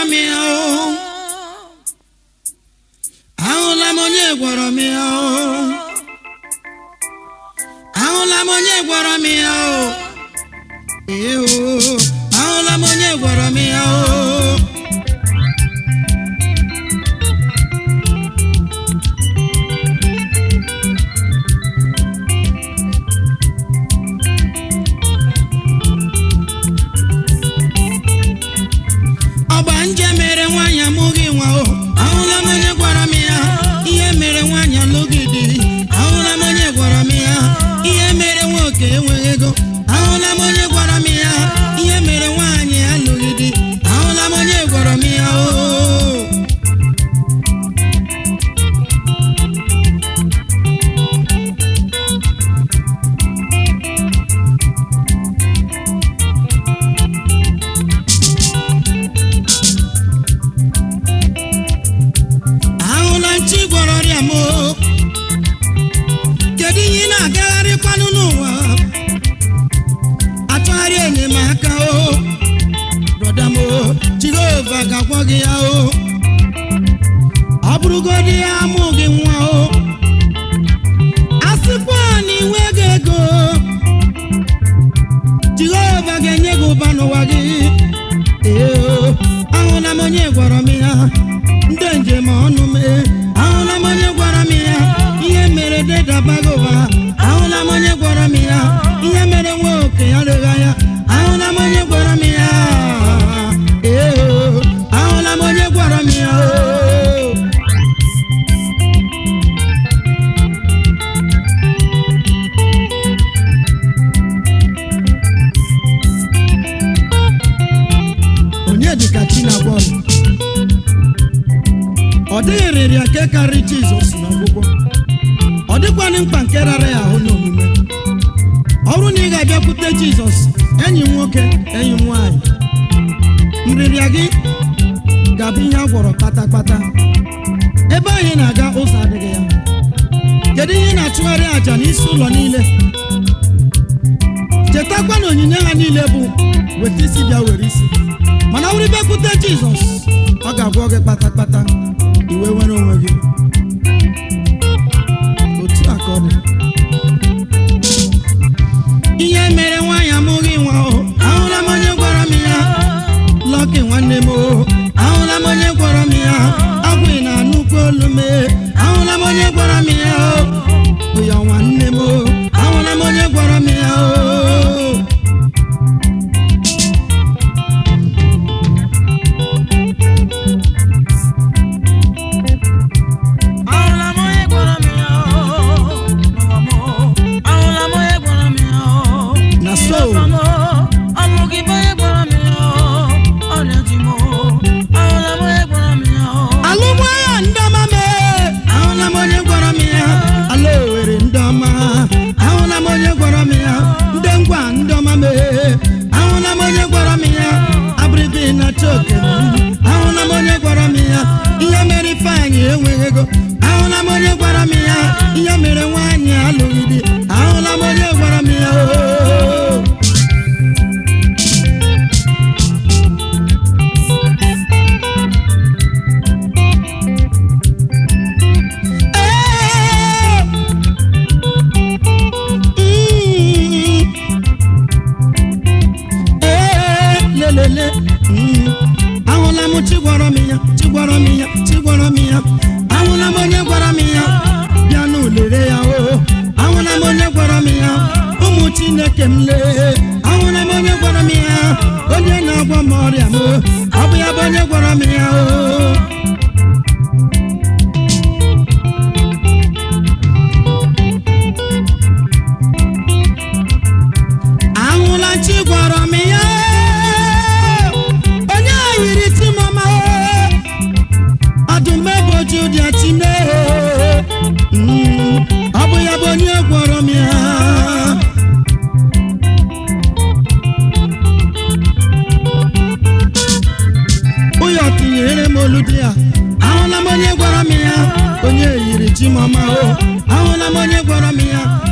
m ya o ahụla m onye gwọrọ m ya o ahụla m onye gwọrọ m ya o ee o ahụla m onye gwọrọ m ya o ọgba nje mere nwaanyị amụghị nwa o ahụla m onye gwara m ya ihe mere nwaanyị alụghị di ahụla m onye gwara m ya ihe mere nwoke enweghị ego ahụla m onye gwara m ya ihe mere nwaanyị alụghị di ahụla m onye gwara m ya o ahụla nchi gwọrọ ọrịa m o. kedu ihe ị na-agagharịkwanụ n'ụwa achọgharị enyemaka o brọda m o jehova ga-agwọ gị ya o ọ bụrụgodị ya amụ gị nwa o a sịkwa na inweghị ego jehova ga-enye gị ụba n'ụwa gị ee o ahụla m onye gwọrọ m ya ndị njem ọnụ mee ahụla m onye gwara m ya ihe mere dedabaghị ụwa ahụla m onye gwara m ya ihe mere nwa oke ya rịgha ya ahụla m onye gwara m ya ee o ahụla m onye gwara m ya o onye dịka chi na-agwa ọrụ ọ dịghị rịrịa nke karịrị jizọs n'ọgwụgwọ ọ dịkwanị mkpa nke rara ya ahụ n'omume ọ bụrụ na ị ga-abịakwute jizọs enyi m nwoke enyi m nwaanyị nrịrịa gị ga-abụ ihe a gwọrọ kpatakpata ebe anyị na-aga ụzọ adịghị ya kedu ihe ị na-achụgharị àjà n'isi ụlọ niile chetakwa na onyinye ha niile bụ weta isi bịa were isi mana ọ bụrụ bịakwute jizọs ọ ga-agwọ gị kpatakpata iwe nwere onwe gị otu a ka ọ dị ihe mere nwaanyị amụghị nwa o ahụla m onye gwara m ya lọkị nwanne m o ahụla m onye gwara m ya agwụ na nnukwu olu m e. ahụla m onye gwara m ya o bụ ya nwanne m o ahụla m onye gwara m ya o Ahụla m onye gwara m ya oo, n'ụwa m oo. Ahụla m onye gwara m ya oo. Na so. N'ọfa m oo, ọ bụ gị bụ onye gwara m ya oo. Ọrịa ji m oo. Ahụla m onye gwara m ya oo. alụmagha ndị ọma mee ahụla m onye gwara m ya ala owere ndị ọma ahụla m onye gwara m ya ndị ngwa ndị ọma mee ahụla m onye gwara m ya abịrịbị na choke ahụla m onye gwara m ya ihe mere ifeanyị enweghị ego ahụla m onye gwara m ya ihe mere nwaanyị alụghị di ahụla m onye gwara m ya oo Ee! Mm. Ee, lelele Mm. ahụla m chi gwara m ya chi gwara m ya chi gwara m ya ahụla m onye gwara m ya bịa n'ulere ya o ahụla m onye gwara m ya ụmụ chineke m lee ahụla m onye gwara m ya onye na-agwọ m ọrịa m ọ bụ ya bụ onye gwara m ya o ahụla chi gwara m ya onye yiri timọma ọdụmegboju dị chine ọ bụ ya bụ onye gwọrọ m ya ụyọ tinyere m olu dị ya ahụla m onye gwara m ya onye yiri chimọma o ahụla m onye gwara m ya